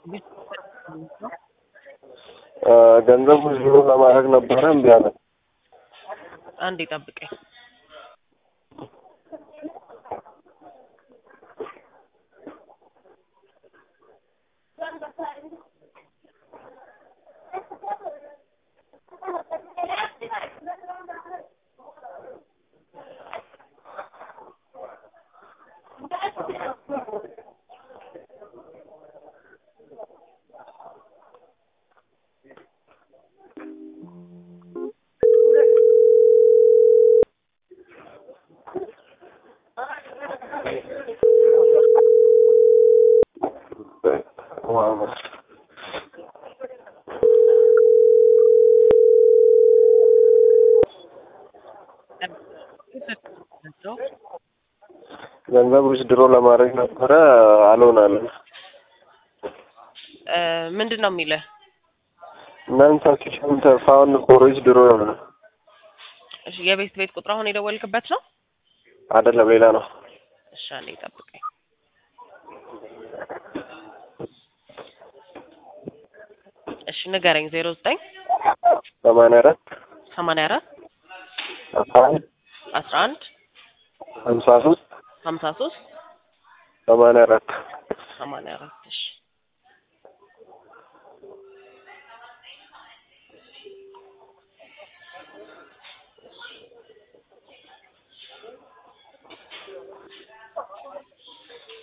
ገንዘብ ዊዝድሮ ለማድረግ ነበረ እምቢ አለ። አንዴ ጠብቀኝ። ገንዘብ ዊዝድሮ ለማድረግ ነበረ አልሆናለን። ምንድን ነው የሚልህ? ነን ሰፊሽንት ፋውንድ ፎር ዊዝድሮ የሆነ እሺ፣ የቤት ቤት ቁጥር አሁን የደወልክበት ነው? አይደለም ሌላ ነው። እሺ፣ አንዴ ጠብቀኝ። እሺ፣ ንገረኝ። ዜሮ ዘጠኝ ሰማንያ አራት ሰማንያ አራት አስራ አንድ አስራ አንድ ሀምሳ ሶስት ሀምሳ ሶስት ሰማንያ አራት ሰማንያ አራት እሺ